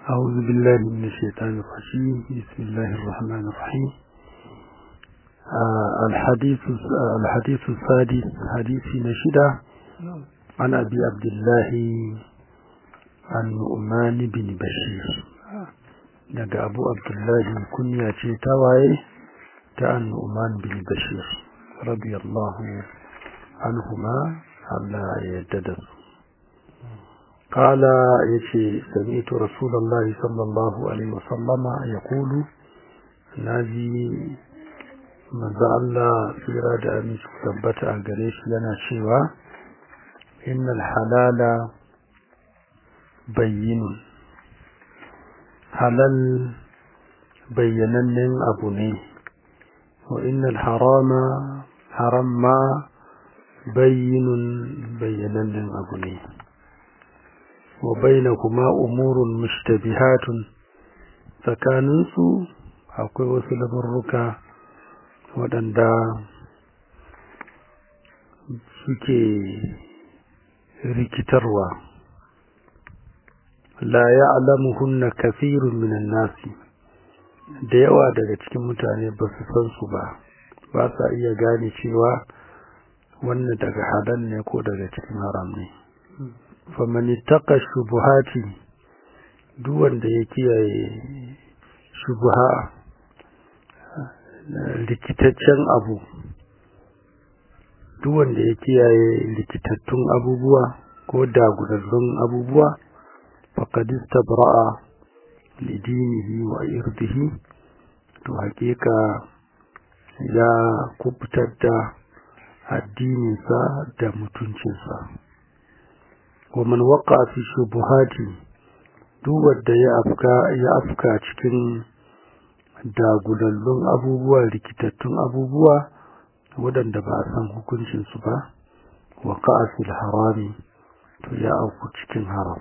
أعوذ بالله من الشيطان الرجيم بسم الله الرحمن الرحيم آه الحديث الحديث السادس حديث نشدة عن أبي عبد الله النعمان بن بشير daga abu abdullahi kunya ce ta waye ta annu'man bin bashir radiyallahu anhuma Allah ya yarda da su qala yace sami'tu rasulullahi sallallahu alaihi wasallama yaqulu naji manzo Allah tsira da aminci tabbata a gare shi yana cewa innal halala bayyinun halal bayyanannen abu ne wa innal harama haram ma bayyinun bayyanannen abu ne wa bainakuma umurun mushtabihatun tsakaninsu akwai wasu labarruka waɗanda suke rikitarwa la ya'lamuhunna kathirun minan nasi da yawa daga cikin mutane ba su san su ba ba sa iya gane cewa wannan daga halal ne ko daga cikin haram ne faman ittaqa shubuhati duk wanda ya kiyaye shubuha likitaccen abu duk wanda ya kiyaye likitattun abubuwa ko dagudallun abubuwa faqad istabra'a lidinihi wa irdihi to hakika ya kubutar da addininsa da mutuncinsa wa man waqa fi shubuhati duk wanda ya afka ya afka cikin dagulallun abubuwa rikitattun abubuwa waɗanda ba a san hukuncinsu ba wa fil harami to ya auku cikin haram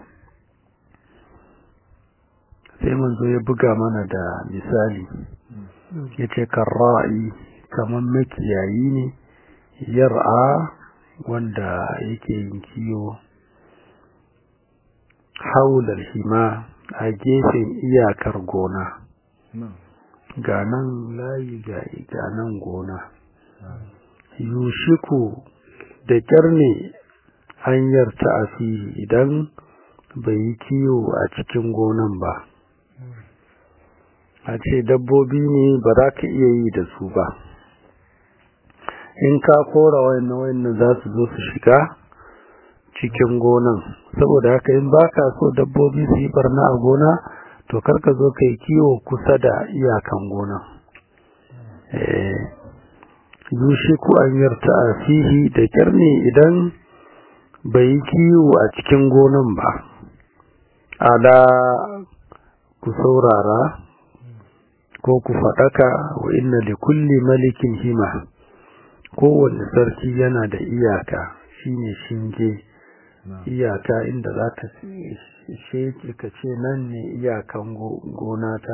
sai manzo ya buga mana da misali ya ce karra'i kamar makiyayi ne yar'a wanda yake yin kiwo haular hima a gefen iyakar gona ga nan layi ga nan gona yushiku da kyar ne hanyar ta idan bai yi kiwo a cikin gonan ba a ce dabbobi ne ba za ka iya yi da su ba in ka kora wayannan wayannan za su zo su shiga cikin gonan saboda haka in baka so dabbobi su yi barna a gona to karka zo ka yi kiwo kusa da iyakan gona yushe ku an yarta a fihi da kyar ne idan bai yi kiwo a cikin gonan ba ala ku saurara ko ku faɗaka wa inna li kulli malikin hima kowanne sarki yana da iyaka shine shinge iyaka inda za ka sheke ka ce nan ne iyakan gona ta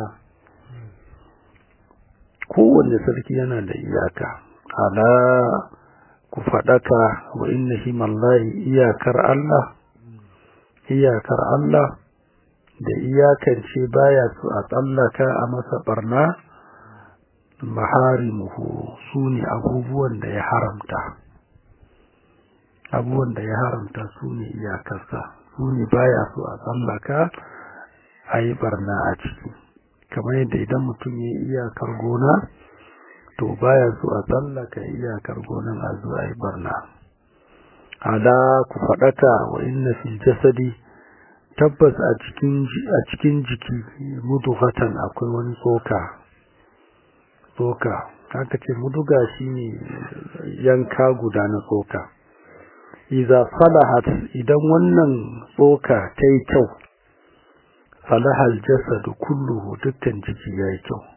kowanne sarki yana da iyaka ala ku faɗaka wa inna himallahi iyakar Allah iyakar Allah da iyakance baya su a tsallaka a masa barna maharimuhu su ne abubuwan da ya haramta abubuwan da ya haramta su ne iyakarsa su ne baya su a tsallaka a yi barna a ciki kamar yadda idan mutum ya yi iyakar gona to baya su a tsallaka iyakar gonan a zuwa yi barna ala ku faɗaka wa inna fil jasadi tabbas a cikin jiki mudugatan akwai wani tsoka tsoka haka ce muduga shine yanka guda na tsoka iza salahat idan wannan tsoka ta yi kyau salahal jasadu kulluhu dukkan jiki ya yi kyau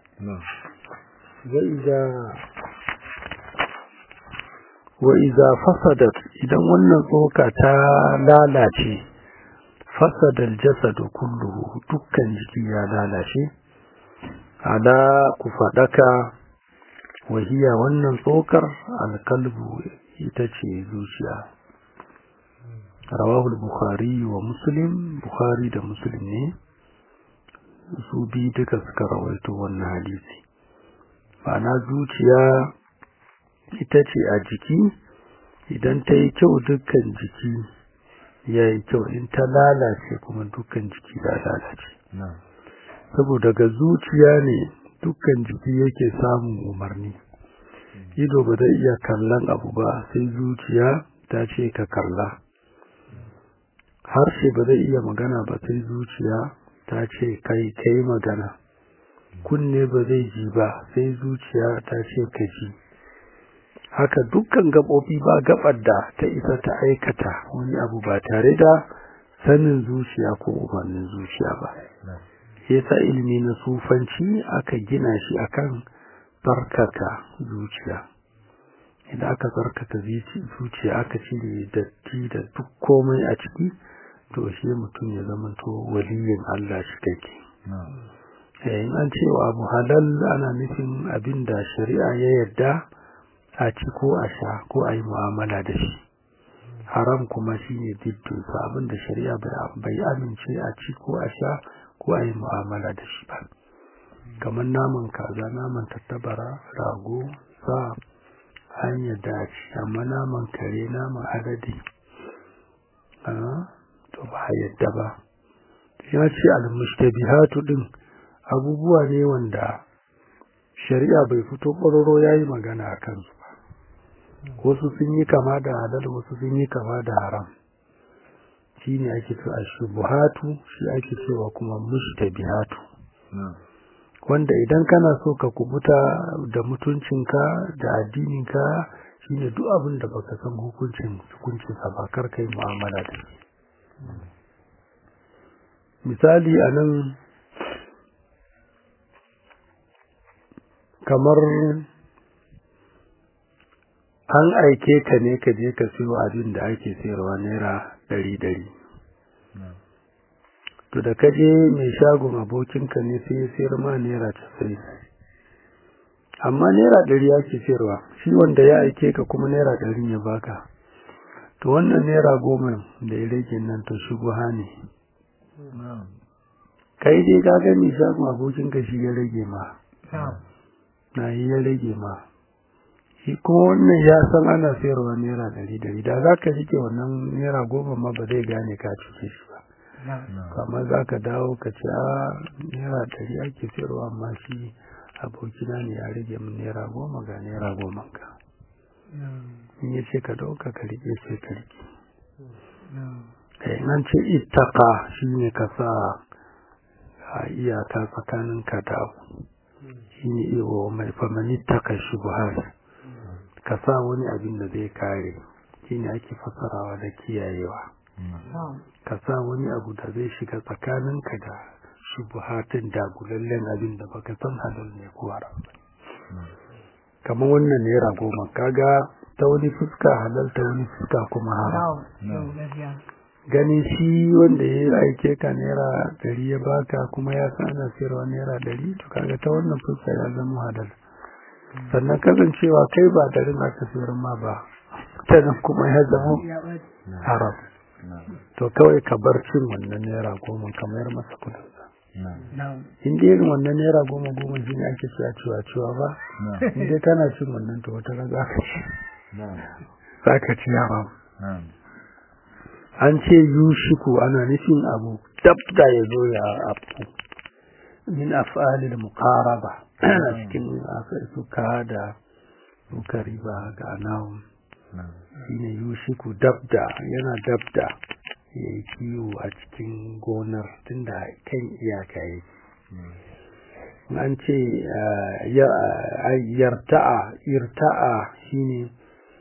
wa iza fasadat idan wannan tsoka ta lalace fasadal jasadu kulluhu dukkan jiki ya lalace ala ku fadaka wahiya wannan tsokar alkalbu ita ce zuciya rawahu al-bukhari wa muslim bukhari da muslim ne su bi duka suka rawaito wannan hadisi ma'ana zuciya ita ce a jiki idan ta yi kyau dukkan jiki ya yi kyau in ta lalace kuma dukkan jiki ya lalace saboda ga zuciya ne dukkan jiki yake samun umarni ido ba zai iya kallon abu ba sai zuciya ta ce ka kalla harshe ba zai iya magana ba sai zuciya ta ce kai kai magana kunne ba zai ji ba sai zuciya ta ce ka ji haka dukkan gaɓoɓi ba gaɓar da ta isa ta aikata wani abu ba tare da sanin zuciya ko umarnin zuciya ba yasa ilimi na sufanci aka gina shi akan tsarkaka zuciya idan aka tsarkaka zuciya aka cire datti da duk komai a ciki to shi mutum ya zama to waliyin Allah shi kake in an ce wa abu halal ana nufin abin da shari'a ya yarda a ci ko a sha ko a yi mu'amala da shi haram kuma shi ne diddinsa abin da shari'a bai amince a ci ko a sha ko a yi mu'amala da shi ba kamar naman kaza naman tattabara rago sa hanyar dace amma naman kare naman adadi to ba a yadda ba ya ce al-mushtabihatu din abubuwa ne wanda shari'a bai fito ƙwararro ya yi magana a kansu ba wasu sun yi kama da halal wasu sun yi kama da haram shi ne ake cewa shubuhatu shi ake cewa kuma mushtabihatu wanda idan kana so ka kubuta da mutuncinka da addininka shine duk abin da baka san hukuncin hukuncinsa ba kar kai mu'amala da shi misali anan kamar an aike ka ne ka je ka siyo abin da ake sayarwa naira ɗari ɗari to da ka je mai shagon abokinka ne sai ya sayar ma naira casa'in amma naira ɗari ake sayarwa shi wanda ya aike ka kuma naira ɗari ya baka to wannan naira goma da ya rage nan to shubuha ne kai dai ka ga mai shagon abokinka shi ya rage ma na yi ya rage ma shi kuma wannan ya san ana sayarwa naira ɗari ɗari da za ka rike wannan naira goma ma ba zai gane ka cike shi ba kamar za ka dawo ka ce a naira ɗari ake sayarwa amma shi abokina ne ya rage min naira goma ga naira goma ka in ya ce ka ɗauka ka rike sai ka rike kai nan ce ittaka shi ne ka sa a iyaka tsakaninka da abu shi ne iwo mai famani taka shubuhar ka sa wani abin da zai kare shi ne ake fasarawa da kiyayewa ka sa wani abu da zai shiga tsakaninka da shubuhatin dagulallen abin da baka san halal ne ko haram kamar wannan naira goma kaga ta wani fuska halal ta wani fuska kuma haram ganin shi wanda ya aike ka naira ɗari ya baka kuma ya san ana sayarwa naira ɗari to kaga ta wannan fuska ya zama halal sannan kasancewa kai ba ɗarin aka sayar ma ba ta nan kuma ya zama haram to kawai ka bar cin wannan naira goma ka mayar masa kudinsa in dai irin wannan naira goma goma shi ne ake cewa cewa cewa ba in dai kana cin wannan to wata za ka ci za ka ci haram an ce yushiku ana nufin abu dabda ya zo ya abu min af'alil muqaraba cikin suka da suka riba ga nawun shine yushiku dabda yana dabda ya yi kiwo a cikin gonar tunda kan iyaka yake an ce yarta'a irta'a shine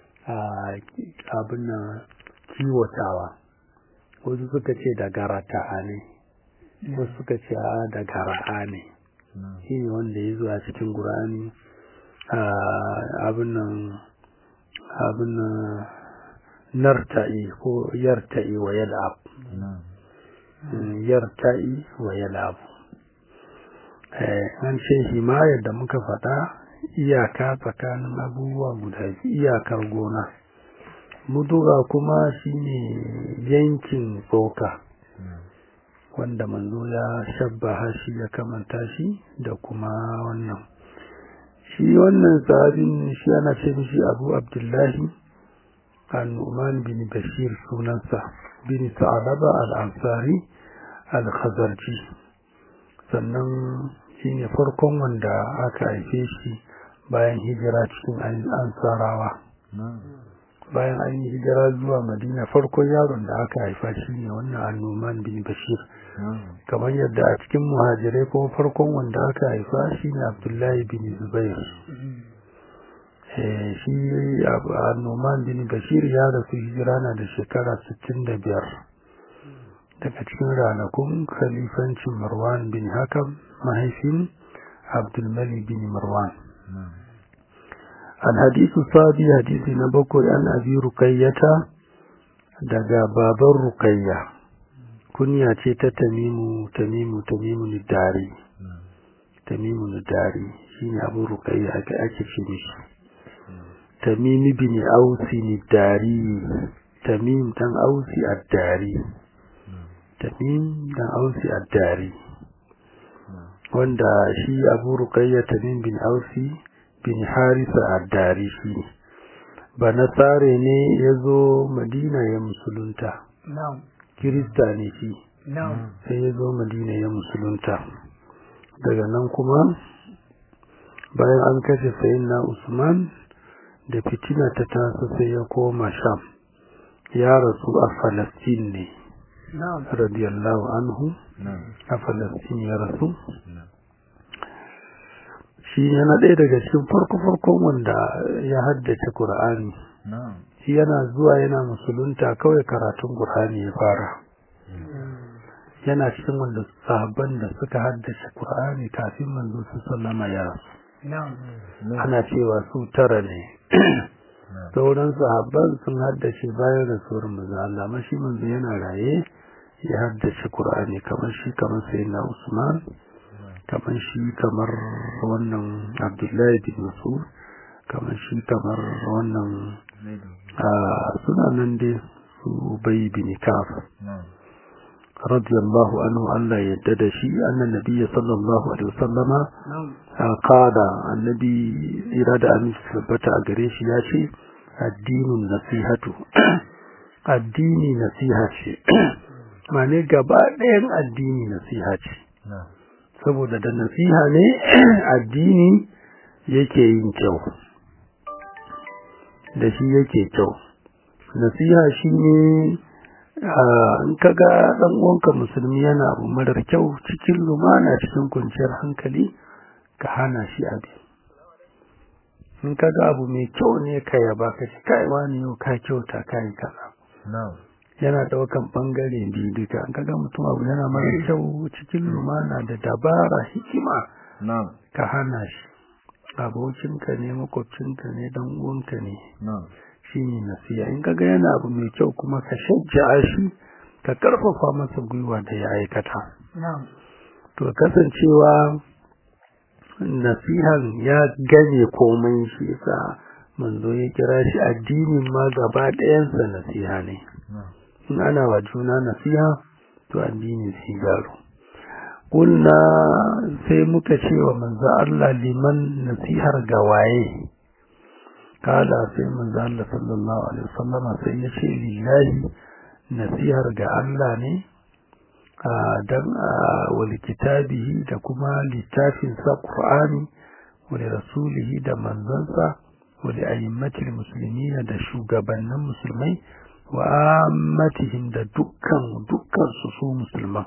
abin nan kiwotawa wasu suka ce da garata'a ne wasu suka ce da gara'a ne shi ne wanda ya zuwa cikin gurani abin nan abin nan narta'i ko yarta'i wa yal'ab yarta'i wa yal'ab an ce himayar da muka faɗa iyaka tsakanin abubuwa guda iyakar gona muduga kuma shine yankin tsoka wanda manzo ya shabbaha shi ya kamanta shi da kuma wannan shi wannan sahabin shi ana ce mishi abu abdullahi al-nu'man bin bashir sunansa bin sa'alaba al-ansari al-khazarji sannan shi ne farkon wanda aka haife shi bayan hijira cikin ansarawa bayan an yi hijira zuwa madina farkon yaron da aka haifa shi ne wannan annoman bin bashir kamar yadda a cikin muhajirai kuma farkon wanda aka haifa shi ne abdullahi bin zubair shi annoman bin bashir ya rasu hijira na da shekara 65 daga cikin ranakun khalifancin marwan bin hakam mahaifin abdulmalik bin marwan الحديث الصادي حديث نبكر عن أبي رقية دقى باب الرقية كنيا تيتا تميم تميم تميم الداري تميم الداري شين أبو رقية أكشمش تميم بن أوس الداري تميم تن أوس الداري تميم تن أوس الداري wanda shi abu rukayya tamim bin ausi bin harisa addari shi ba na tsare ne ya zo madina ya musulunta kirista ne shi sai ya zo madina ya musulunta daga nan kuma bayan an kashe sayin na usman da fitina ta taso sai ya koma sham ya rasu a falastin ne radiyallahu anhu a falastin ya rasu shi yana ɗaya daga cikin farko-farkon wanda ya haddace Kur'ani. shi yana zuwa yana musulunta kawai karatun Kur'ani ya fara yana cikin wanda sahabban da suka haddace Kur'ani kafin manzo su sallama ya rasu ana cewa su tara ne sauran sahabban sun haddace bayan rasuwar manzo Allah amma shi manzo yana raye ya haddace Kur'ani kamar shi kamar sayyidina Usman kamar shi kamar wannan abdullahi bin masud kamar shi kamar wannan suna nan dai su bai bin kaf radiyallahu anhu Allah yadda da shi annan nabiyyi sallallahu alaihi wasallama qala annabi ira da aminci tabbata a gare shi ya ce addinin nasihatu addini nasiha ce mane gaba ɗayan addini nasiha ce saboda da nasiha ne addini yake yin kyau da shi yake kyau nasiha shi ne in kaga dan uwanka musulmi yana abu marar kyau cikin lumana cikin kwanciyar hankali ka hana shi abin in kaga abu mai kyau ne ka yaba ka ci kai wani yau ka kyauta kai kaza yana daukan bangare biyu duka an kaga mutum abu yana mara kyau cikin lumana da dabara hikima ka hana shi abokinka ne makwabcinka ne dan uwanka ne shi ne nasiya in kaga yana abu mai kyau kuma ka shajja'a shi ka karfafa masa gwiwa da ya aikata to kasancewa nasihan ya gane komai shi yasa manzo ya kira shi addinin ma gaba ɗayansa nasiha ne in ana wa juna nasiha to addini sai garo kulna sai muka ce wa manzo Allah liman nasihar ga waye kala sai manzo Allah sallallahu alaihi wasallam sai ya ce lillahi nasihar ga Allah ne dan wal kitabihi da kuma littafin sa Qur'ani wa rasulihi da manzansa wa li ayyimatil muslimin da shugabannin musulmai wa ammatihim da dukkan dukkan su su musulman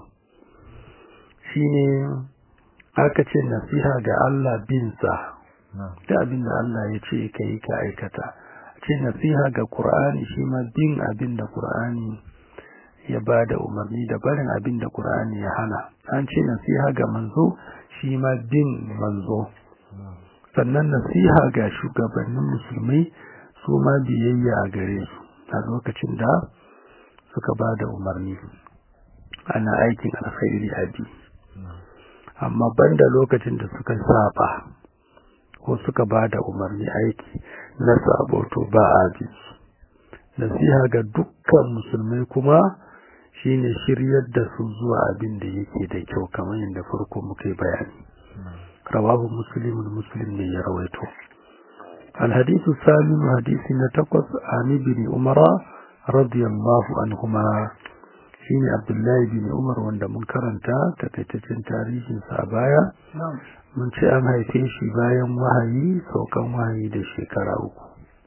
shine aka ce nasiha ga Allah bin sa da abin da Allah ya ce kai ka aikata ce nasiha ga Qur'ani shi ma bin abin da Qur'ani ya ba da umarni da barin abin da Qur'ani ya hana an ce nasiha ga manzo shi ma bin manzo sannan nasiha ga shugabannin musulmai su ma biyayya a gare su a lokacin da suka ba da umarni ana aikin alkhairi a bi amma banda lokacin da suka saba ko suka ba da umarni aiki na sabo to ba a bi nasiha ga dukkan musulmai kuma shine shiryar da su zuwa abin da yake da kyau kamar yadda farko muka yi bayani rawahu muslimun muslim ne ya rawaito الحديث الثامن حديث نتقص عن ابن عمر رضي الله عنهما shine Abdullahi bin Umar wanda mun karanta takaitaccen tarihin sa baya mun ce an haife shi bayan wahayi saukan wahayi da shekara uku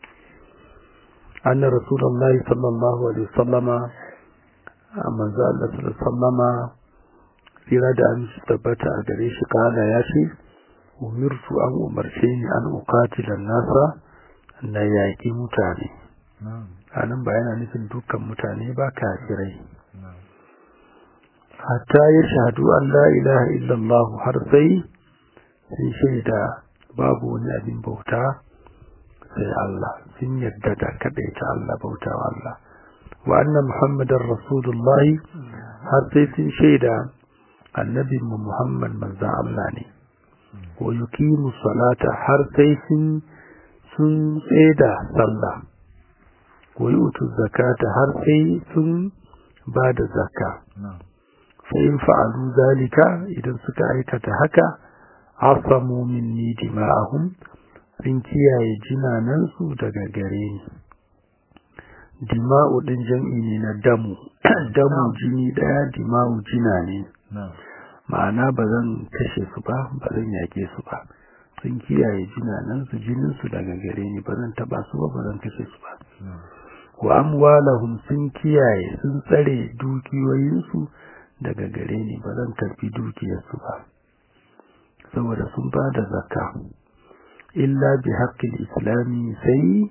anna rasulullahi sallallahu alaihi wasallama manzo Allah sallallahu alaihi wasallama tsira da an tabbata a gare shi kana ya ce umirtu an umarce ni an uqatila nasa na yaƙi mutane anan ba yana nufin dukkan mutane ba kafirai hatta ya shahadu an la ilaha illallah har sai sun shaida babu wani abin bauta sai Allah sun yadda da kadaita Allah bauta wa Allah wa anna muhammadar rasulullahi har sai sun shaida annabin mu muhammad manzan Allah ne wa yuqimu salata har sai sun sun tseda sallah wa yutu zakata har sai sun ba da zakka fa'in fa'alu zalika idan suka aikata haka asamu minni dima'ahum sun kiyaye jinanansu daga gare ni dima'u din jam'i ne na damu damu jini daya dima'u jina ne ma'ana ba zan kashe su ba ba zan yake su ba sun kiyaye jinanansu jininsu daga gare ni ba zan taba su ba ba zan kashe su ba wa amwalahum sun kiyaye sun tsare dukiyoyinsu daga gare ni ba zan karfi dukiyarsu ba saboda sun ba da zakka illa bi haƙƙin islami sai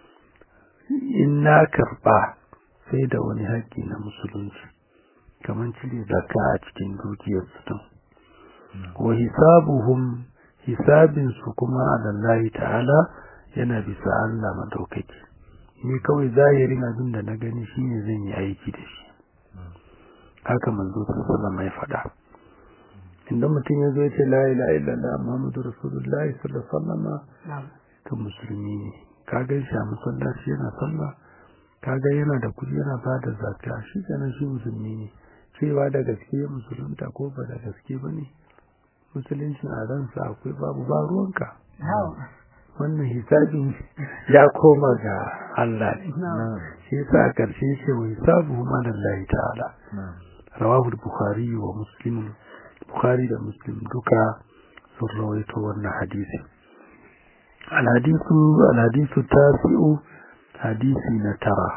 in na karɓa sai da wani haƙƙi na musulunci kamar cire zakka a cikin dukiyarsu din wa hisabuhum hisabinsu kuma alallahi ta'ala yana bisa Allah madaukaki ni kawai zahirin abin da na gani shine zan yi aiki da shi haka manzo sallallahu ya faɗa inda mutum ya zo ya ce la ilaha illallah muhammadu rasulullahi sallallahu alaihi wasallam to musulmi ne ka ga shi a masallaci yana sallah ka ga yana da kudi yana ba da zakka shi kenan shi musulmi ne cewa da gaske musulunta ko ba da gaske ba ne musulunci a ransa akwai babu ba ruwanka wannan hisabin ya koma ga Allah ne shi yasa a ƙarshe ce wa hisabu ma lillahi ta'ala rawahu bukhari wa muslim bukhari da muslim duka sun rawaito wannan hadisi al-hadisu al-hadisu tasi'u hadisi na tara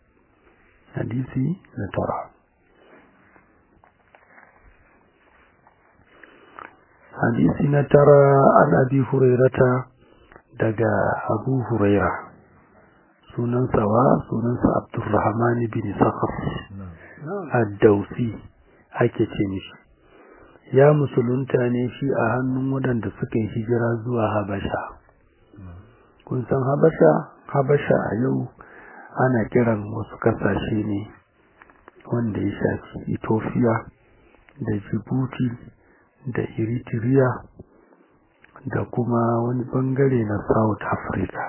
hadisi na tara hadisi na tara an abi hurairata daga abu huraira sunansa wa sunansa abdurrahman bin sakhar ad-dausi ake ce mishi ya musulunta ne shi a hannun waɗanda suka yi hijira zuwa habasha kun san habasha habasha a yau ana kiran wasu kasashe ne wanda ya shafi ethiopia da djibouti da eritrea da kuma wani bangare na south africa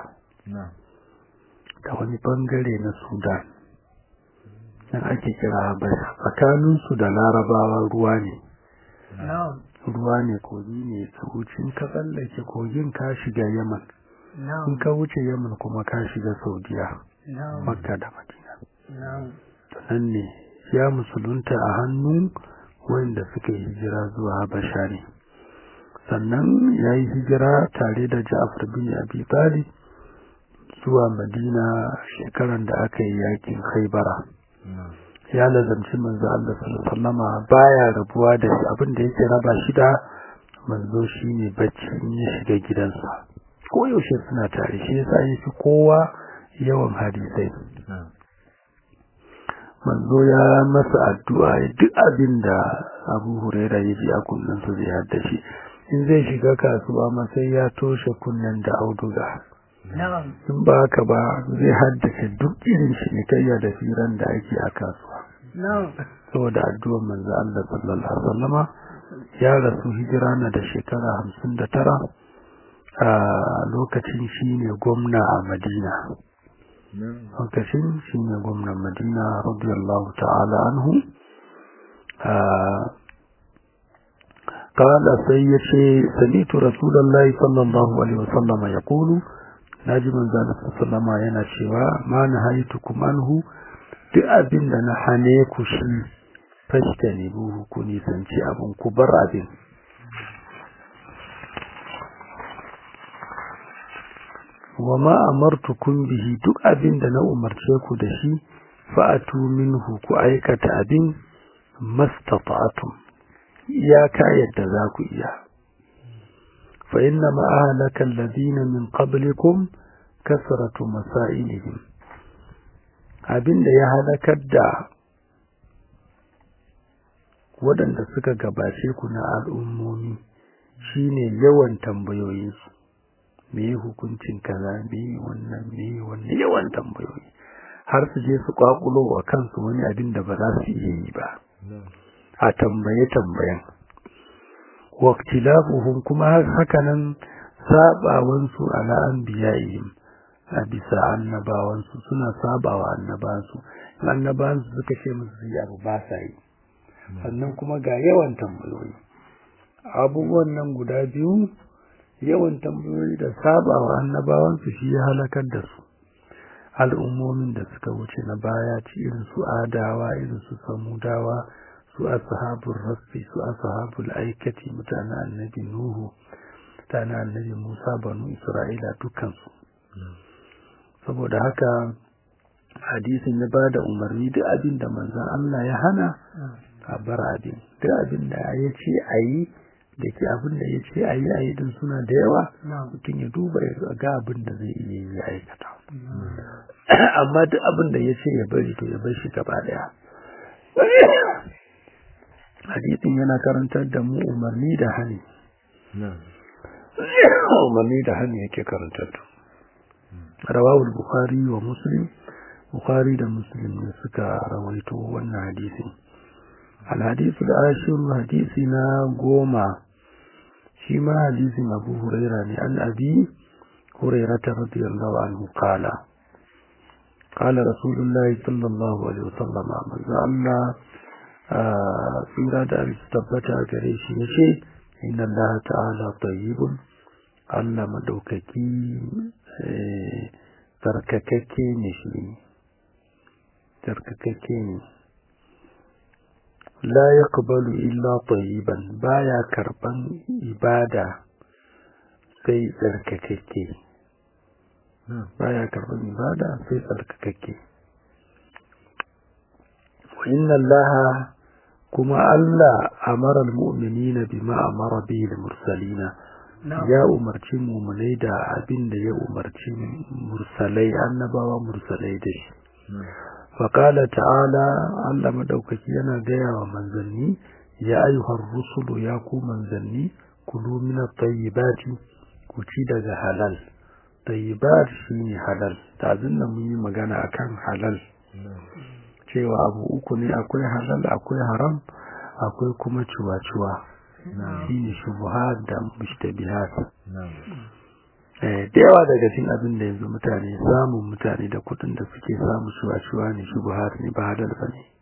da wani bangare na sudan nan ake kira habasha tsakaninsu da larabawa ruwa ne ruwa ne kogi ne ka wuce in ka tsallake kogin ka shiga yaman in ka wuce yaman kuma ka shiga saudiya makka da madina nan ne ya musulunta a hannun wanda suka yi hijira zuwa habasha ne sannan ya yi hijira tare da ja'afar bin abi talib zuwa madina shekaran da aka yi yakin haibara ya lazamci manzo Allah sallallahu baya rabuwa da shi abin da yake raba shi da manzo shine bacci in ya shiga gidansa ko yaushe suna tare shi yasa yafi kowa yawan hadisai manzo ya masa addu'a duk abin da Abu Huraira ya ji a kunnen sa zai hadda shi in zai shiga kasuwa ma sai ya toshe kunnen da auduga in ba haka ba zai haddace duk irin cinikayya da firan da ake a kasuwa saboda addu'ar manzo Allah sallallahu alaihi wasallama ya rasu hijira na da shekara hamsin da tara a lokacin shi ne gwamna a Madina lokacin shi ne gwamnan madina radiyallahu ta'ala anhu قال سيشي سميت رسول الله صلى الله عليه وسلم يقول ناجي من ذلك صلى الله عليه وسلم yana cewa ma nahaytukum anhu duk abin da na hane ku shi fashta ne buhu ku nisanci abin ku bar abin wa ma amartukum bihi duk abin da na umarce ku da shi fa'atu minhu ku aikata abin mastata'tum iyaka yadda za ku iya fa inna ma ahlaka alladhina min qablikum kasratu masailihim abinda ya halakar da waɗanda suka gabace ku na al'ummomi shine yawan tambayoyinsu me hukuncin kaza me wannan me wannan yawan tambayoyi har su je su kwakulo wa kansu wani abin da ba za su iya yi ba a tambaye tambayan waqtilafuhum kuma hakanan sabawansu ala anbiya'ihim a bisa annabawansu suna sabawa annabawansu annabawansu suka ce musu yi abu ba sa yi sannan kuma ga yawan tambayoyi abubuwan nan guda biyu yawan tambayoyi da sabawa annabawansu shi ya halakar da su al'ummomin da suka wuce na baya ci irin su adawa irin su samudawa su ashabul rasfi su ashabul aikati mutanen annabi nuhu mutanen annabi musa banu isra'ila dukansu saboda haka hadisin ya ba da umarni duk abin da manzan Allah ya hana a bar abin duk abin da ya ce a yi da ke abin da ya ce a yi a yi din suna da yawa mutum ya duba ya ga abin da zai iya yi ya aikata amma duk abin da ya ce ya bari to ya bar shi gaba daya hadisin yana karantar da mu umarni da hani umarni da hani yake karantar da rawawul bukhari wa muslim bukhari da muslim ne suka rawaito wannan hadisin alhadisu da ashiru hadisi na goma shi ma hadisin abu huraira ne an abi hurairata radiyallahu anhu qala قال رسول الله صلى الله عليه وسلم manzo Allah tsira da tabbata gare shi yace inna Allah ta'ala tayyibun Allah madaukaki tsarkakakke ne shi tsarkakakke ne la yaqbalu illa tayyiban baya karban ibada sai tsarkakakke baya karban ibada sai tsarkakakke wa inna allaha kuma Allah amara almu'minina bima amara bihi almursalina ya umarci mu'minai da abin da ya umarci mursalai annabawa mursalai da shi fa qala ta'ala Allah madaukaki yana gaya wa manzanni ya ayyuhar rusulu ya ku manzanni kulu min at-tayyibati ku ci daga halal tayyibat shine halal tazin nan mun yi magana akan halal cewa abu uku ne akwai halal akwai haram akwai kuma ciwa-ciwa shine shubuhat da mushtabihat da yawa daga cikin abin da yanzu mutane samun mutane da kudin da suke samu ciwa-ciwa ne shubuhat ne ba halal ba ne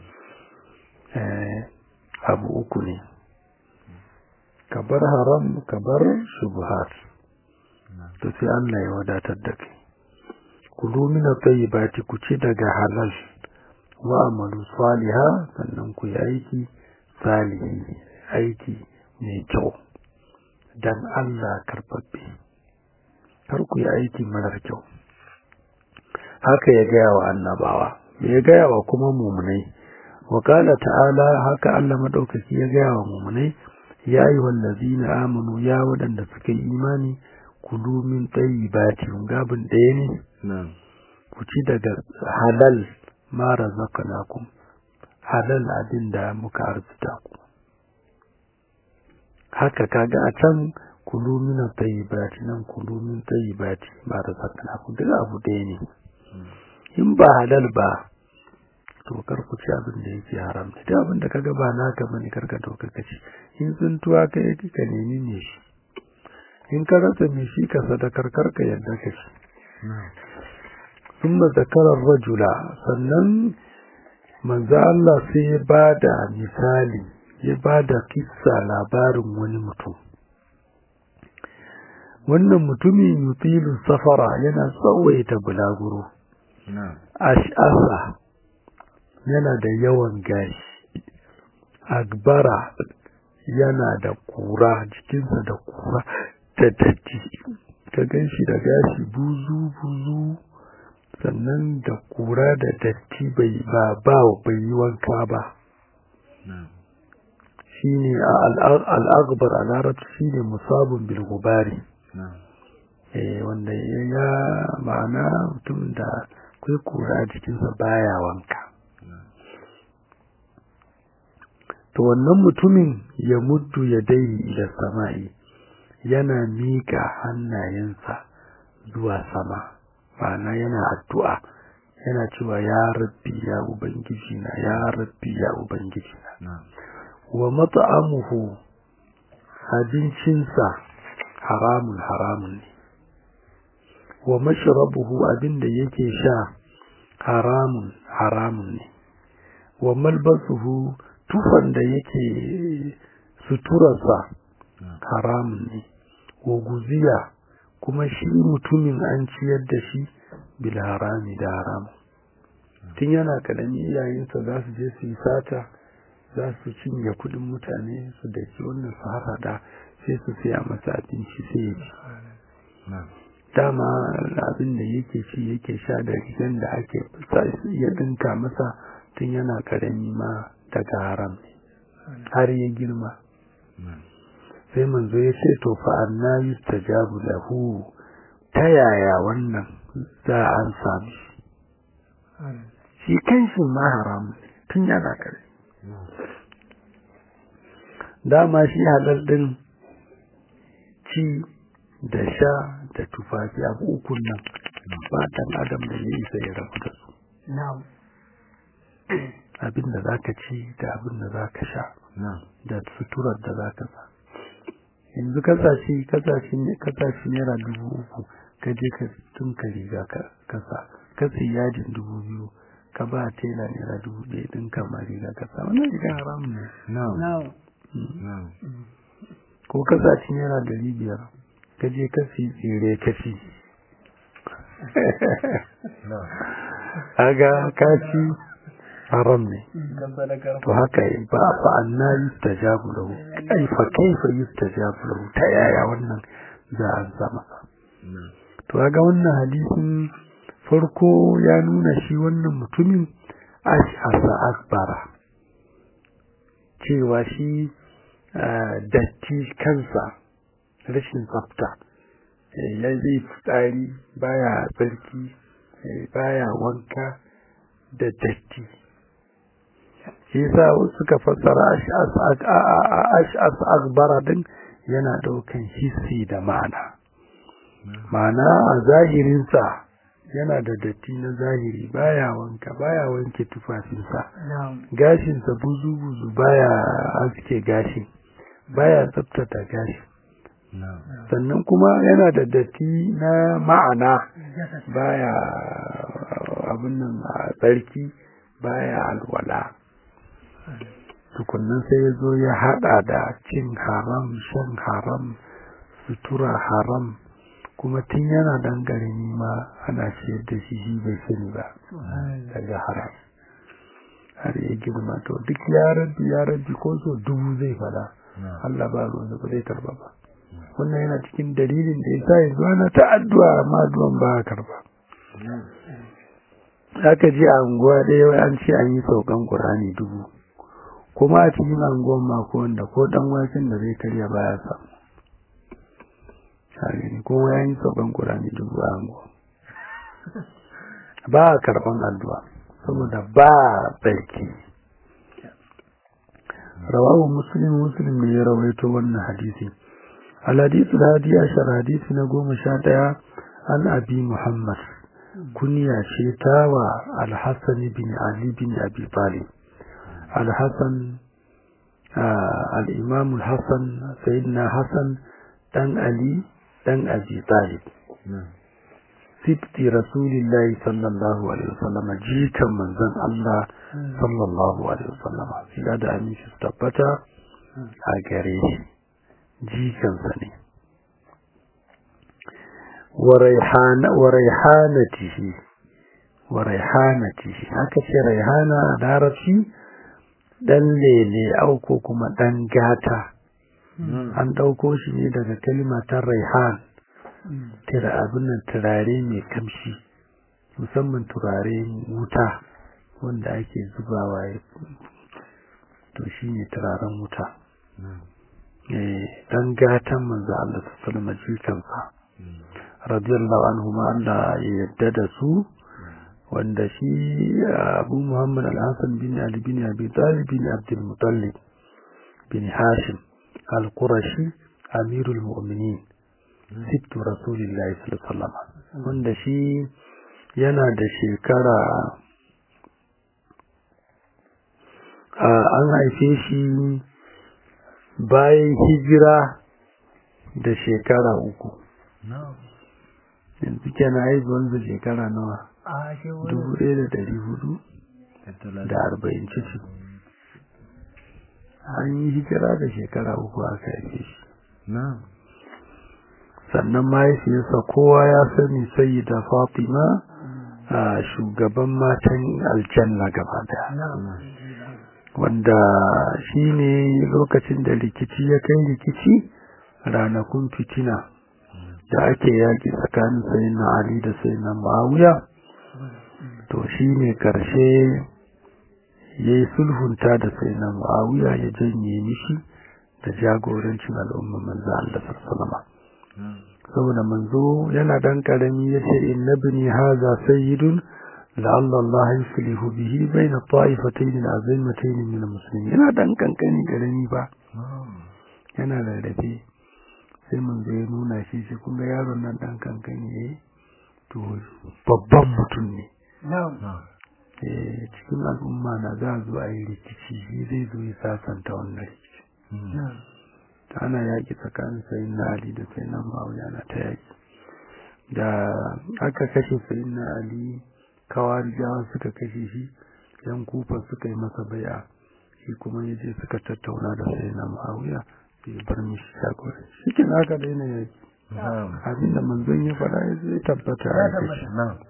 abu uku ne ka bar haram ka bar shubuhat to sai Allah ya wadatar da kai kulu min at-tayyibati ku ci daga halal wa amalu saliha sannan ku yi aiki salihi aiki mai kyau dan Allah karbabbe kar ku yi aiki marar kyau haka ya gaya wa annabawa ya gaya wa kuma mumunai wa qala ta'ala haka Allah madaukaki ya gaya wa mumunai ya ayyuhal ladzina amanu ya wadanda suka yi imani kulu min tayyibati gabin ɗaya ne ku ci daga halal ma razaqnakum halal abin da muka arzuta ku haka kaga a can kulu min tayyibati nan kulu min tayyibati ma razaqnakum duk abu ɗaya ne in ba halal ba to kar ku ci abin da yake haram ne duk abin da kaga ba naka bane karka dauka kaci in tsuntuwa kai ka nemi ne shi in ka rasa mai shi ka sadakar karka yadda ka shi thumma zakara rajula sannan manzo Allah sai ya bada misali ya bada kissa labarin wani mutum wannan mutumin yutilu safara yana tsawaita bulaguro ash'asa yana da yawan gashi agbara yana da kura jikinsa da kura da datti ka ganshi da gashi buzu buzu sannan da kura da datti bai ba ba bai yi wanka ba shine al-aghbar a larabci shine musabun bil gubari eh wanda ya ma'ana mutum da kai kura jikinsa baya wanka to wannan mutumin ya muddu ya dai ila sama'i yana mika hannayensa zuwa sama ma'ana yana addu'a yana cewa ya rabbi ya ubangiji na ya rabbi ya ubangiji na wa mat'amuhu abincinsa haramun haramun ne wa mashrabuhu abinda yake sha haramun haramun ne wa malbasuhu tufan da yake suturarsa haramun ne wa guziya kuma shi mutumin an ciyar da shi bil harami da haramun tun yana karami iyayensa za su je su yi sata za su cinye kudin mutane su da shi wannan su harada sai su siya masa abinci sai ya ci dama abin da yake ci yake sha da rigan da ake ya dinka masa tun yana karami ma daga haram har ya girma sai manzo ya ce to fa anna yustajabu lahu ta yaya wannan za an sami shi kanshi ma haram tun yana kare dama shi halal din ci da sha da tufafi abu ukun nan ba dan adam da ya isa ya rabu da su abin da za ka ci da abin da za ka sha da suturar da za ka sa yanzu kasashe kasashe kasashe naira dubu uku ka je ka tunka riga ka kasa ka sai yajin dubu biyu ka ba tela naira dubu ɗaya ɗin kama riga ka sa wannan riga haram ne ko kasashe naira dari biyar ka je ka fi tsire ka ci aga ka ci haram ne to haka ba fa anna yustajabu lahu kaifa kaifa yustajabu lahu ta yaya wannan za a zama to kaga wannan hadisin farko ya nuna shi wannan mutumin ash'asa akbara cewa shi datti kansa rashin tsafta ya zai fitsari baya tsarki baya wanka da datti shi yasa suka fassara ash'as akbara din yana daukan hissi da ma'ana ma'ana a zahirinsa yana da datti na zahiri baya wanka baya wanke tufafinsa gashinsa buzu buzu baya aske gashi baya tsaftace gashi sannan kuma yana da datti na ma'ana baya abin nan a tsarki baya alwala tukunnan sai ya zo ya hada da cin haram shan haram sutura haram kuma tun yana dangare ma ana ciyar da shi shi bai sani ba daga haram har ya girma to duk ya rabbi ya rabbi ko so dubu zai fada Allah ba ruwan ba zai karba ba wannan yana cikin dalilin da yasa yanzu ana ta addu'a amma addu'an ba karba aka ji a unguwa ɗaya an ce an yi saukan Qur'ani dubu kuma a cikin anguwan mako wanda ko dan waken da zai karya baya samu gani ko ya yi saukan Qur'ani dubu a anguwa ba a karban addu'a saboda ba tsarki rawahu muslim muslim ne ya rawaito wannan hadisi al-hadith al-hadi ashar hadisi na goma sha ɗaya an abi muhammad kunya ce tawa al-hasan bin ali bin abi talib al-hasan al-imam al-hasan sayyidina hasan dan ali dan abi talib sibti rasulillahi sallallahu alaihi wasallam jikan manzon Allah sallallahu alaihi wasallam sai da aminci su tabbata a gare shi jikansa ne wa raihana wa raihanatihi wa raihanatihi haka ce raihana a larabci dan lele au ko kuma dan gata an ɗauko shi ne daga kalimatar raihan tira abin nan turare mai kamshi musamman turare wuta wanda ake zubawa ya to shi ne turaren wuta dan gatan manzo Allah sallallahu alaihi jikansa radiyallahu anhu ma Allah ya yadda da su wanda shi Abu Muhammad Al-Hasan bin Ali bin Abi Talib bin Abdul Muttalib bin Hashim Al-Qurashi Amirul Mu'minin sittu Rasulillahi sallallahu alaihi wasallam wanda shi yana da shekara an haife shi bayan hijira da shekara uku yanzu kenan haihuwansa shekara nawa dubu ɗaya da ɗari hudu da arba'in ciki an yi hijira da shekara uku aka haife shi sannan mahaifiyarsa kowa ya sani sai da fatima a shugaban matan aljanna gaba daya wanda shi ne lokacin da rikici ya kai rikici ranakun fitina da ake yaƙi tsakanin sayin na ali da sayin na ma'awiya to shi ne ƙarshe ya yi sulhunta da sayin na ma'awiya ya janye mishi da jagorancin al'umma manzo Allah sallama saboda manzo yana dan karami yace inna bini hadha sayyidun la'alla Allah yuslihu bihi bayna ta'ifatayn azimatayn min al-muslimin yana dan kankani karami ba yana da rabe sai manzo ya nuna shi shi kuma yaron nan dan kankani ne to babban mutum ne eh cikin al'umma na za zo a yi rikici shi zai zo ya sasanta wannan rikici ana yaƙi tsakanin sayin na Ali da sayin na Muawiya na ta yaƙi da aka kashe sayin na Ali kawarijawa suka kashe shi yan kufa suka yi masa bai'a shi kuma ya je suka tattauna da sayin na Muawiya bai bar mishi shagora shi kin aka daina yaƙi abin da manzon ya faɗa ya zai tabbata a kashe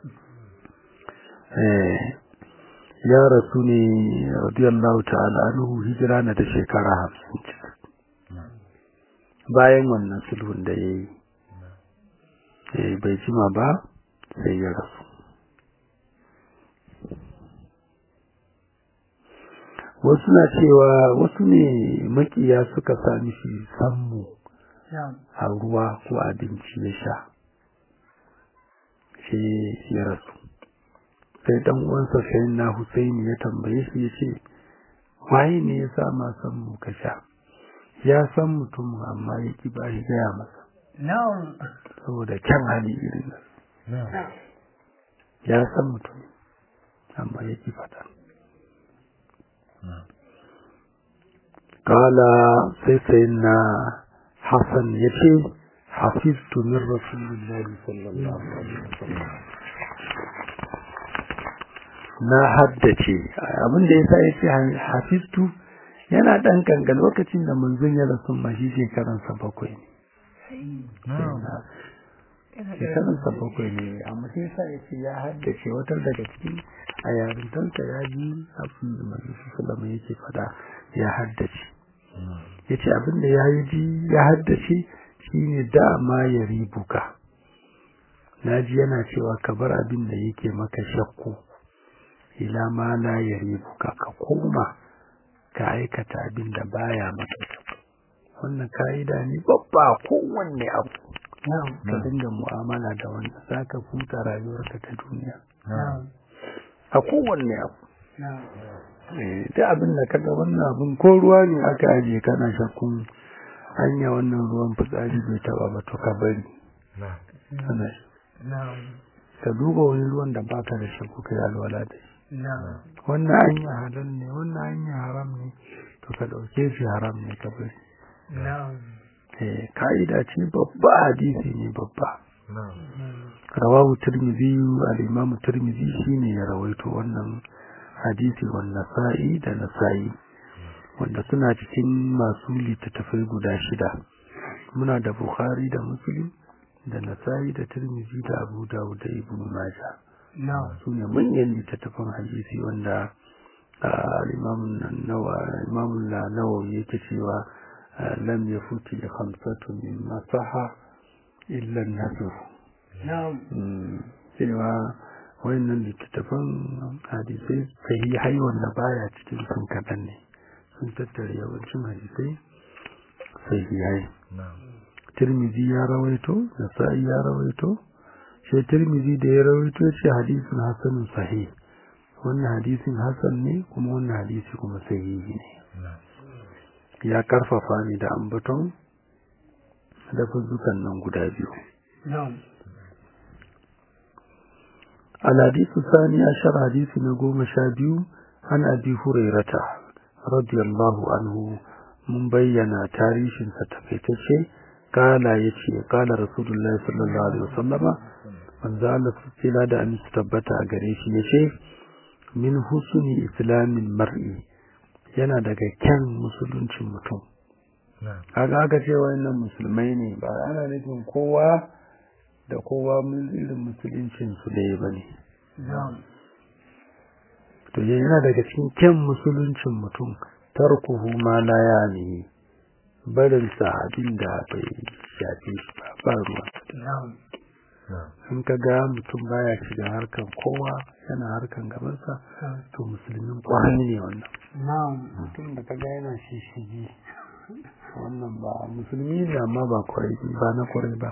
ya rasu ne radiyallahu ta'ala anhu hijira na da shekara hamsin bayan wannan sulhun da ya yi bai jima ba sai ya rasu wasu na cewa wasu ne makiya suka sami shi sammu a ruwa ko abinci ya sha sai ya rasu sai dan uwansa sai na Husaini ya tambaye shi ya ce waye ne ya sa ma sammu ka sha ya san mutum amma ya ki ba shi gaya masa saboda kyan hali irin nan ya san mutum amma ya ki fata kala sai sai na hassan ya ce hafiztu min rasulillahi sallallahu alaihi wasallam na haddace abin da yasa yace hafiztu yana ɗan kankan lokacin da manzon ya rasu ma shi shekaransa bakwai ne shekaransa bakwai ne amma sai sa ya ce ya haddace wata daga cikin a yarintansa ya ji abin da manzon sallama yake fada ya haddace ya ce abin da ya yi ji ya haddace shine dama ya ribuka na ji yana cewa ka bar abin da yake maka shakku ila ma la ya ribuka ka koma ka aikata abin da baya maka wannan ka'ida ne babba kowanne abu ka dinga mu'amala da wanda za ka futa rayuwarka ta duniya a kowanne abu da abin da kaga wannan abin ko ruwa ne aka ajiye kana shakkun hanya wannan ruwan fitsari bai taba ba to ka bari ka duba wani ruwan da baka da shakku kai alwala da shi wannan hanya halal ne wannan hanya haram ne to ka dauke shi haram ne ka bari eh ka'ida ce babba hadisi ne babba rawahu tirmidhi al-imam tirmidhi shine ya rawaito wannan hadisi wan nasa'i da nasa'i wanda suna cikin masu littattafai guda shida muna da bukhari da muslim da nasa'i da tirmidhi da abu dawud da ibnu majah su ne manyan littattafan hadisi wanda al-imam nawawi yake cewa lam yafuti khamsatu min masaha illa an-nasr cewa wayannan littattafan hadisai sahihai wanda baya cikin sun kaɗan ne sun tattara yawancin hadisai sahihai tirmizi ya rawaito nasa'i ya rawaito sai tirmizi da ya rawaito ce hadisin hasanun sahih wannan hadisin hasan ne kuma wannan hadisi kuma sahihi ne ya karfafa ni da ambaton da fuzukan nan guda biyu الحديث الثاني عشر حديث نقوم شابيو عن أبي هريرة رضي الله عنه من بينا تاريخ ستفيتشي قال يتشي قال رسول الله صلى الله عليه وسلم من زال سلسلة دا أن استبتع قريش يشي من حسن إسلام المرء yana daga kyan musuluncin mutum haka aka ce wayannan musulmai ne ba ana nufin kowa da kowa irin musuluncin su da ba ne to yana daga cikin kyan musuluncin mutum tarkuhu ma la ya ne barin sa abin da bai shafi ba ruwa in ka ga mutum baya shiga harkan kowa yana harkan gabansa to musulmin kwarai ne wannan mutum da ka ga yana shishigi wannan ba musulmi ne amma ba kwarai ba na kwarai ba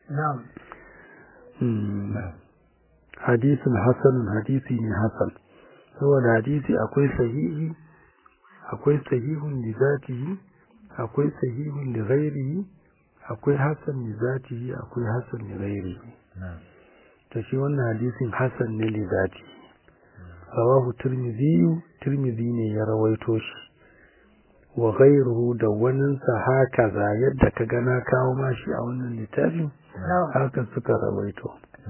hadisin hasanun hadisi ne hasan saboda hadisi akwai sahihi akwai sahihun li zatihi akwai sahihun li ghairihi akwai hasan li zatihi akwai hasan li ghairihi to shi wannan hadisin hasan ne li zatihi rawahu tirmidhi tirmidhi ne ya rawaito shi wa ghairuhu da waninsa haka za yadda ka gana kawo mashi a wannan littafin haka suka rawaito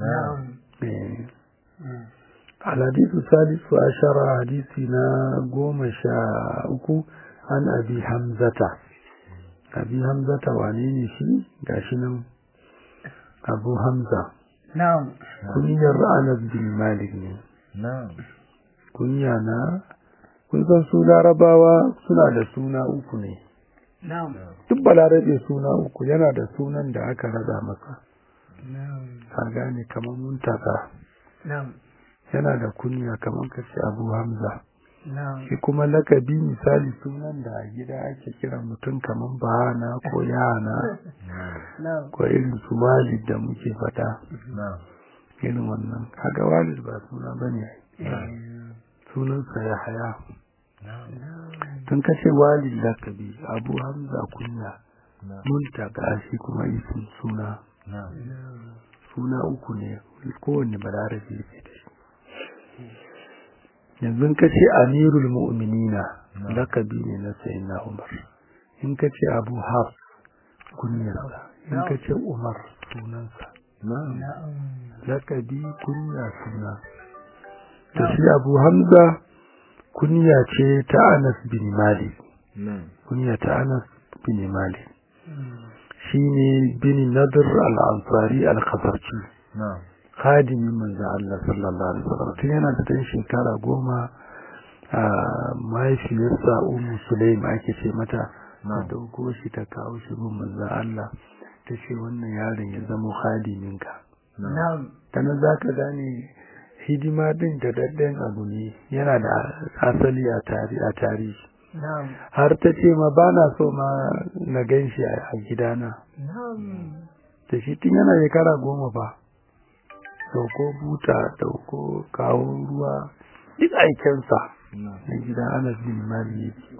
الحديث الثالث عشر حديثنا قوم شاءكو عن أبي حمزة أبي حمزة وعنيني شي قاشنا أبو حمزة نعم كنيا أنس بن مالك نعم كنيا نا kun san su larabawa suna da suna uku ne نعم duk balarabe suna uku yana da sunan da aka rada masa نعم ka gane kamar muntaka نعم yana da kunya kamar ka ce abu hamza نعم shi kuma lakabi misali sunan da a gida ake kira mutum kamar bahana ko yana نعم ko irin su walid da muke fata نعم irin wannan kaga walid ba suna bane sunansa ya haya tun kace walid lakabi abu hamza kunya muntaka shi kuma isin suna suna uku ne kowanne balarabe yake da shi yanzu ka ce amirul mu'minina lakabi ne na sayyidina umar in ka ce abu haf kunyarsa in ka ce umar sunansa lakabi kunya suna da shi abu hamza kunya ce ta anas bin malik kunya ta anas bin malik shine bin nadr al-ansari al-khazarji khadimin manzo Allah sallallahu alaihi wasallam tun yana da dan shekara goma a mahaifiyarsa ummu sulaim ake ce mata ta dauko shi ta kawo shi gun manzo Allah ta ce wannan yaron ya zama khadiminka نعم tana zaka gane hidima din da dadden abu ne yana da asali a tari a tarihi نعم har ta ce ma ba na so ma na gan shi a gidana نعم da shi tun yana shekara goma ba dauko buta dauko kawo ruwa duk aikensa na gida anas bin mali yake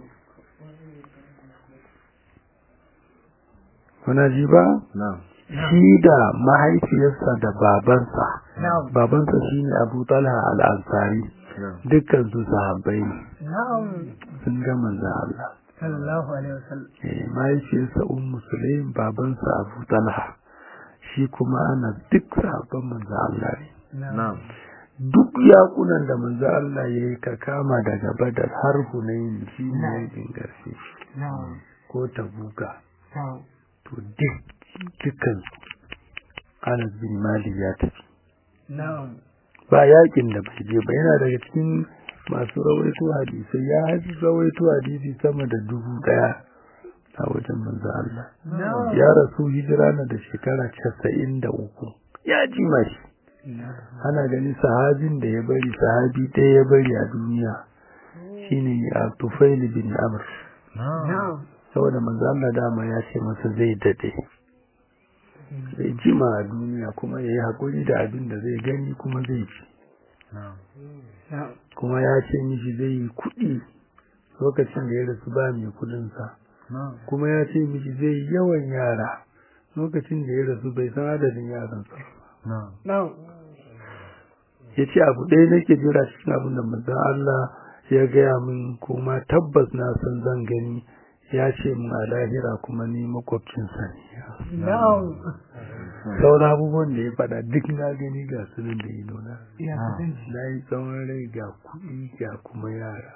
kuna ji ba shi da mahaifiyarsa da babansa نعم babansa shine abu talha al-ansari dukkan su sahabbai ne نعم sun ga manzo Allah صلى الله عليه وسلم eh mahaifiyarsa ummu sulaim babansa abu talha shi kuma ana duk sahabban manzo Allah ne na'am duk yakunan da manzo Allah ya yi ka kama daga badar har hunayin shi ne yakin ƙarshe na'am ko tabuka na'am to duk dukkan Anas bin Malik ya tafi na'am ba yakin da bai je ba yana daga cikin masu rawaito hadisai ya haji rawaito hadisi sama da dubu daya a wajen manzo Allah na'am ya rasu hijira na da shekara casa'in da uku ya ji mashi ana gani sahabin da ya bari sahabi ɗaya ya bari a duniya shine a tufail bin amr na'am saboda manzo Allah dama ya ce masa zai dade zai jima a duniya kuma ya yi haƙuri da abin da zai gani kuma zai ci na'am kuma ya ce mishi zai yi kuɗi lokacin da ya rasu ba mai kuɗinsa kuma ya ce mishi zai yi yawan yara lokacin da ya rasu bai san adadin yaransa ba na'am ya ce abu ɗaya nake jira cikin abin da manzon Allah ya gaya min kuma tabbas na san zan gani ya ce min a lahira kuma ni makwabcinsa ne na'am sauran abubuwan da ya faɗa duk na gani ga su nan da ido na ya kasance na yi tsawon rai ga kuɗi ga kuma yara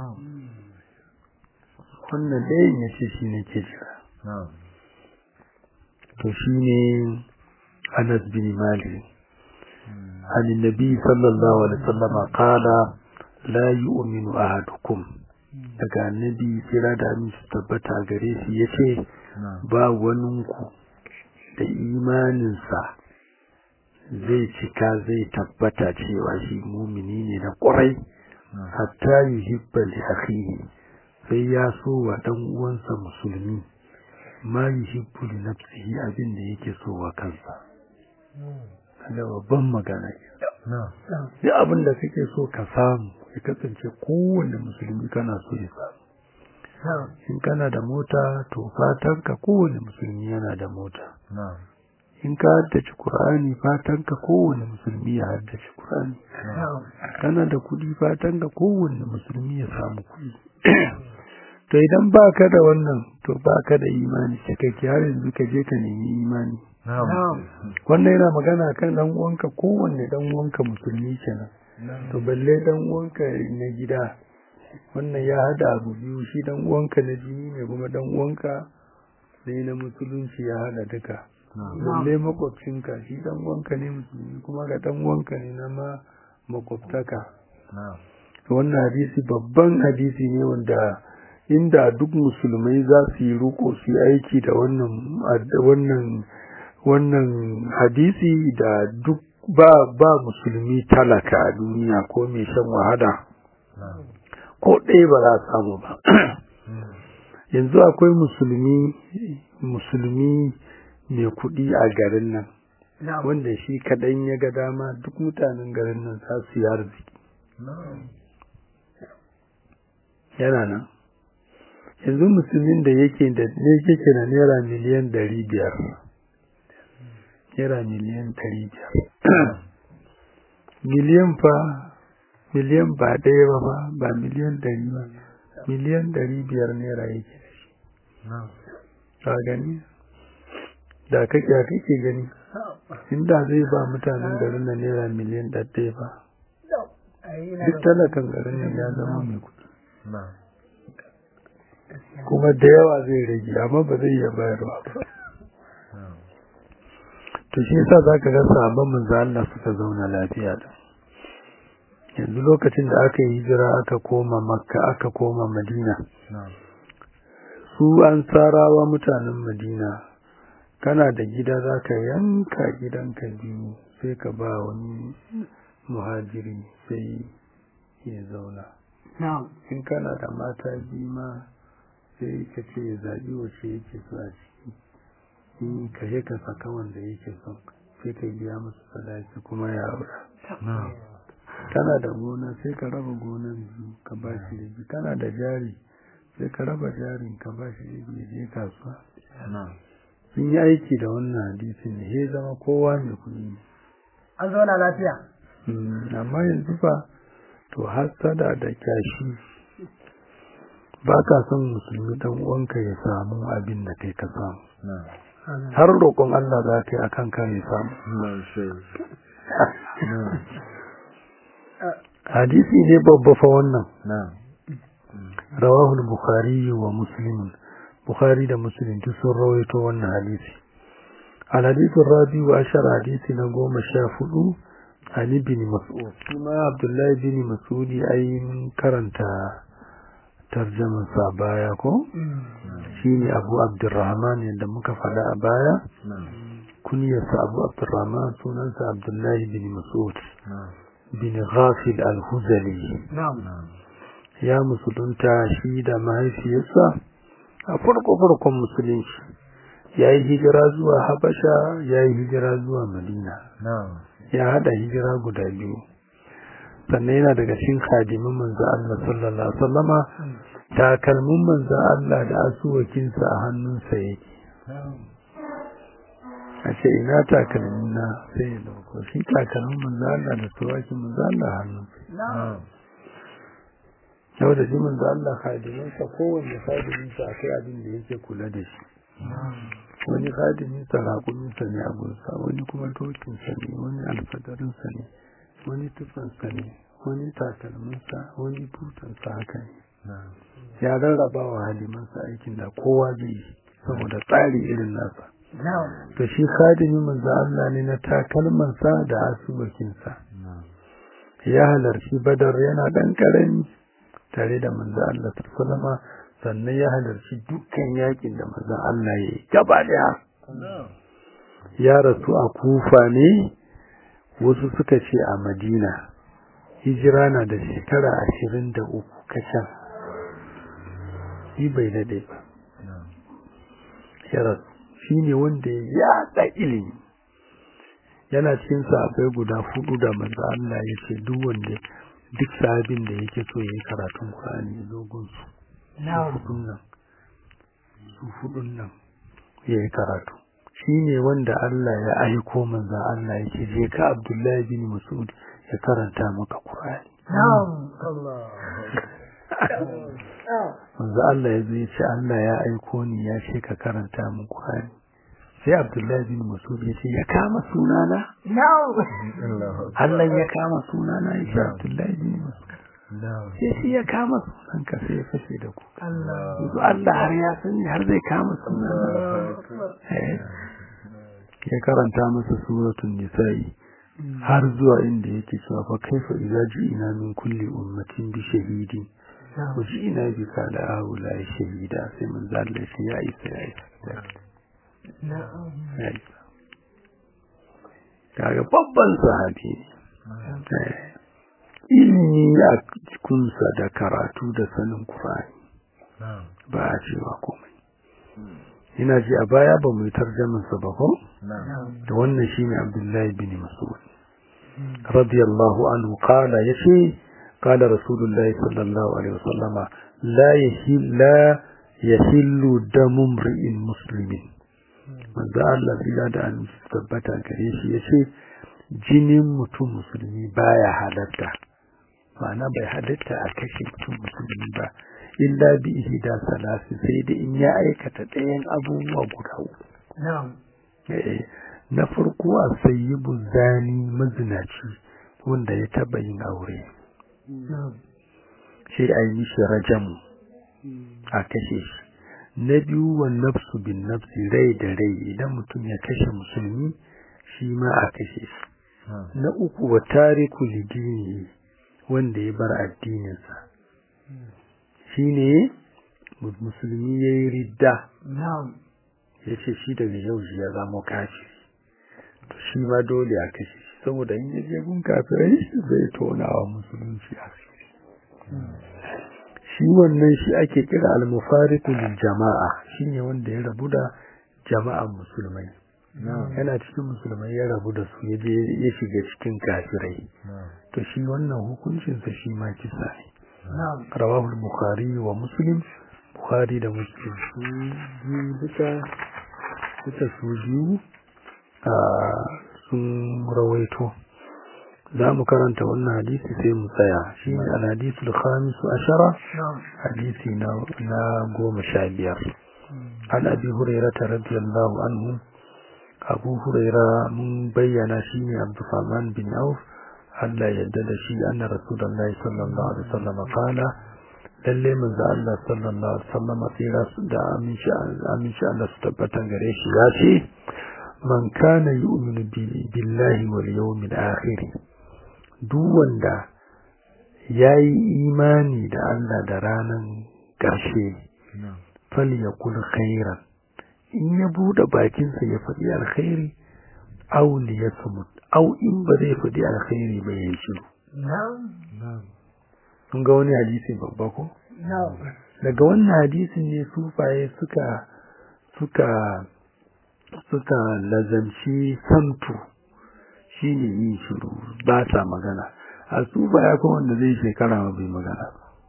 wannan ɗayan ya ce shi ne ke jira to shi ne Anas bin Malik عن النبي صلى الله عليه وسلم قال لا يؤمن أحدكم daga annabi kira da aminci tabbata gare shi ya ce ba waninku da imaninsa zai cika zai tabbata cewa shi mumini ne na ƙwarai hatta yi hibba li akhihi sai ya so wa ɗan uwansa musulmi ma yi hibbu li nafsihi abin da yake so wa kansa da babban magana duk abin da kake so ka samu ya kasance kowanne musulmi kana so ya samu in kana da mota to fatan ka kowanne musulmi yana da mota in ka haddace Qur'ani fatan ka kowanne musulmi ya haddace Qur'ani kana da kuɗi fatan ka kowanne musulmi ya samu kuɗi to idan baka da wannan to baka da imani cikakke har yanzu ka je ka nemi imani wannan yana magana kan dan uwanka kowanne dan uwanka musulmi kenan to balle dan uwanka na gida wannan ya hada abu biyu shi dan uwanka na jini ne kuma dan uwanka sai na musulunci ya hada duka balle makwabcinka shi dan uwanka ne musulmi kuma ga dan uwanka ne na ma makwabtaka wannan hadisi babban hadisi ne wanda inda duk musulmai za su yi ruko su yi aiki da wannan wannan wannan hadisi da duk ba ba musulmi talaka a duniya ko mai shan wahala ko ɗaya ba za a samu ba yanzu akwai musulmi musulmi mai kuɗi a garin nan wanda shi kaɗan ya ga dama duk mutanen garin nan za su yi arziki yana nan yanzu musulmin da yake da ne yake da naira miliyan ɗari biyar naira miliyan ɗari biyar miliyan fa miliyan ba ɗaya ba ba ba miliyan ɗari ba miliyan ɗari biyar naira yake da shi ka gani da kake kake gani inda zai ba mutanen garin nan naira miliyan ɗaya ba duk talakan garin nan ya zama mai kuɗi kuma da yawa zai rage amma ba zai iya bayarwa ba to shi yasa zaka ga sahabban manzo Allah suka zauna lafiya da yanzu lokacin da aka yi hijira aka koma makka aka koma madina su an tsarawa mutanen madina kana da gida zaka yanka gidanka biyu sai ka ba wani muhajiri sai ya zauna in kana da mata biyu ma sai ka ce ya zaɓi wace yake so a ciki in ka je ka saka wanda yake son sai ka biya masa sadaki kuma ya aura kana da gona sai ka raba gonan biyu ka ba shi da biyu kana da jari sai ka raba jarin ka ba shi da biyu je kasuwa sun yi aiki da wannan hadisin da ya zama kowa mai kuɗi ne an zauna lafiya amma yanzu fa to hasada da kyashi ba ka son musulmi dan uwanka ya samu abin da kai ka samu har roƙon Allah za ka yi akan kare samu hadisi ne babba fa wannan rawahul bukhari wa muslim bukhari da muslim duk sun rawaito wannan hadisi al hadith rabi wa ashar hadisi na goma sha hudu ali bin mas'ud kuma abdullahi bin mas'ud ai karanta tarjaman sa baya ko shine abu abdurrahman yadda muka faɗa a baya kunyarsa abu abdurrahman sunansa abdullahi bin mas'ud bin ghafil al-huzali ya musulunta shi da mahaifiyarsa a farko-farkon musulunci ya yi hijira zuwa habasha ya yi hijira zuwa madina ya hada hijira guda biyu sannan yana daga cikin khadimin manzo Allah sallallahu alaihi wasallama takalmin manzo Allah da asuwakinsa a hannunsa yake a ce ina takalmin na sai ya dauko shi takalmin manzo Allah da suwakin manzo Allah a hannunsa yau da jimin da Allah khadiminsa kowanne khadiminsa akwai abin da yake kula da shi wani khadiminsa raƙuminsa ne abunsa wani kuma dokinsa ne wani alfadarinsa ne wani tufansa ne wani takalminsa wani butansa haka ne ya rarraba wa halimansa aikin da kowa zai yi saboda tsari irin nasa to shi khadimin manzo Allah ne na takalmansa da asubakinsa ya halarci badar yana dan karami tare da manzo Allah sallama sannan ya halarci dukkan yakin da manzo Allah ya yi gaba daya ya rasu a Kufa ne wasu suka ce a Madina hijira na da shekara ashirin da uku kacan shi bai dade ba ya rasu shi ne wanda ya yaɗa ilimi yana cikin sahabbai guda hudu da manzo Allah ya ce duk wanda duk sahabin da yake so yayi karatun Qur'ani ya zo gun su hudun nan su hudun nan yayi karatu shine wanda Allah ya aiko manzo Allah ya ce je ka Abdullahi bin Mas'ud ya karanta maka Qur'ani manzo Allah ya zo ya ce Allah ya aiko ni ya ce ka karanta min Qur'ani sai Abdullahi bin Mas'ud ya ce ya kama sunana Allah ya kama sunana ya ce Abdullahi bin Mas'ud sai shi ya kama sunanka sai ya fashe da ku yanzu Allah har ya sani har zai kama sunana ya karanta masa suratun nisa'i har zuwa inda yake cewa fa kaifa idza ji'ina min kulli ummatin bi shahidin wa ji'ina bi kala haula shahida sai mun zalla shi ya isa ya isa kaga babban sahabi ne ilimi a cikinsa da karatu da sanin Qur'ani ba a cewa komai ina ji a baya ba mu yi tarjamansa ba ko da wannan shine Abdullahi bin Mas'ud radiyallahu anhu qala yace qala rasulullahi sallallahu alaihi wasallama la yahil la yahillu damu mri'in muslimin manzo Allah bila da an tabbata gare shi yace jinin mutum musulmi baya halatta ma'ana bai halatta a kashe mutum musulmi ba illa bi ihda salasi sai da in ya aikata ɗayan abubuwa guda uku na farko a sayyibu zani mazinaci wanda ya taba yin aure sai a yi mishi rajamu a kashe shi na biyu wa nafsu bin nafsi rai da rai idan mutum ya kashe musulmi shi ma a kashe shi na uku wa tariku lidini wanda ya bar addininsa shi ne musulmi ya yi ridda ya ce shi daga yau shi ya zama kafi to shi ma dole a kashe shi saboda in yaje gun kafirai zai tona wa musulunci asiri shi wannan shi ake kira al-mufariqu lil jama'a shine wanda ya rabu da jama'an musulmai yana cikin musulmai ya rabu da su ya je ya shiga cikin kafirai to shi wannan hukuncin sa shi ma kisa ne rawahu al-bukhari wa muslim bukhari da muslim su biyu duka duka su biyu sun rawaito za mu karanta wannan hadisi sai mu tsaya shi ne al-hadisul khamis ashara hadisi na goma sha biyar an abi hurairata radiyallahu anhu abu huraira mun bayyana shi ne abdulrahman bin auf Allah yadda da shi anna rasulullahi sallallahu alaihi wasallam qala lalle manzo Allah sallallahu alaihi wasallam tsira da aminci aminci Allah su tabbata gare shi ya ce man kana yu'minu billahi wal yawmil akhir duk wanda yayi imani da Allah da ranan ƙarshe falyakul khairan in ya bude bakinsa ya faɗi alkhairi aw liyasmut aw in ba zai faɗi alkhairi ba ya shiru kun ga wani hadisi babba ko daga wannan hadisin ne sufaye suka suka suka lazamci samtu shine yin shiru ba sa magana a sufaya ko wanda zai shekara ma bai magana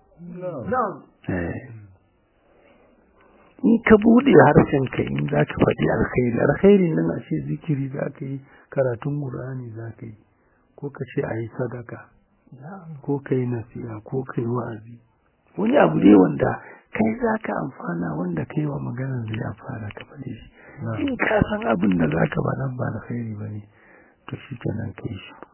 in ka bude harshenka in za ka faɗi alkhairi alkhairi nan a ce zikiri za ka yi karatun ƙur'ani za ka yi ko ka ce a yi sadaka ko ka yi nasiha ko ka yi wa'azi wani abu ne wanda kai za ka amfana wanda kai wa maganar zai amfana ka faɗi shi in ka san abin da za ka faɗan ba alkhairi ba ne to shi kenan ka yi shi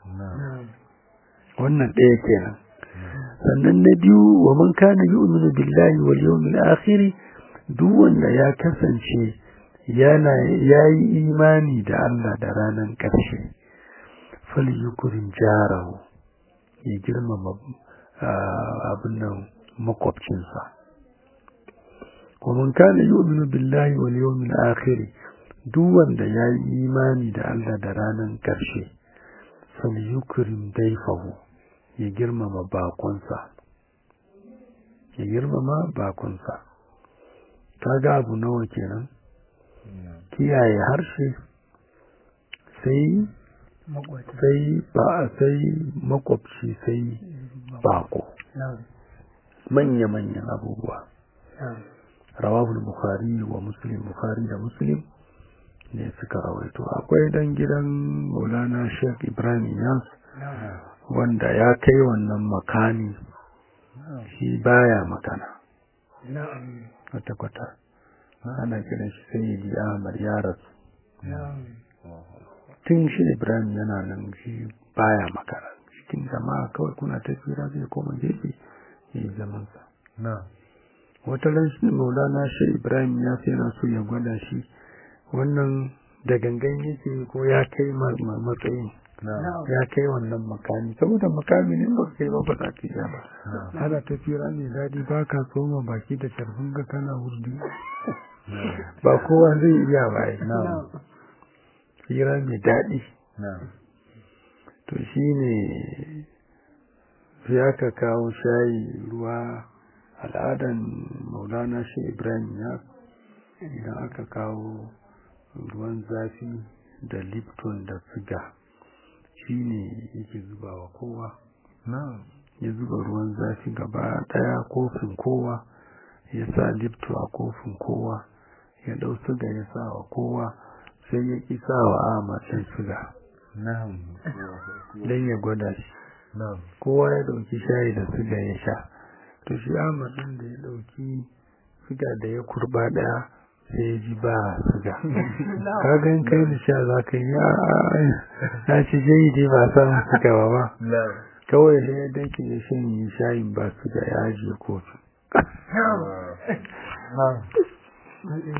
wannan ɗaya kenan sannan na biyu wa man kana yu'minu billahi wal yawmil akhir duk wanda ya kasance yana yayi imani da Allah da ranar ƙarshe fal yukrim jarahu ya girmama abin nan makwabcinsa wa man kana yu'minu billahi wal yawmil akhir duk wanda yayi imani da Allah da ranar ƙarshe fal yukrim dayfahu ya girmama bakonsa ya girmama bakonsa kaga abu nawa kenan kiyaye harshe sai sai ba sai makwabci sai bako manya manyan abubuwa rawabul bukhari wa muslim bukhari da muslim ne suka rawaito akwai dan gidan maulana sheikh ibrahim yas wanda ya kai wannan makani shi baya magana kwata-kwata ana kiran shi sai yi ahmad ya rasu tun shi ibrahim yana nan shi baya magana cikin jama'a kawai kuna tafira zai koma gefe ya yi zamansa wata ran shi maulana shi ibrahim ya sai na so ya gwada shi wannan da gangan yake ko ya kai matsayin ya kai wannan makami saboda makami ne ba kai ba ba za ka iya ba ana tafira mai daɗi ba ka tsoma baki da sharfin ga kana wurdi ba kowa zai iya ba yi hira mai daɗi to shi ne sai aka kawo shayi ruwa al'adan maulana shi ibrahim ya idan aka kawo ruwan zafi da lipton da siga shi ne yake zuba wa kowa ya zuba ruwan zafi gaba daya kofin kowa ya sa lipto a kofin kowa ya dau siga ya sa wa kowa sai ya ki sa wa amacin siga don ya gwada shi kowa ya dauki shayi da siga ya sha to shi amacin da ya dauki siga da ya kurba daya sai ya ji ba siga kaga in kai da sha za ka yi ya ci jayi dai ba san siga ba ba kawai sai ya dake ya shanye shayin ba siga ya ajiye kofi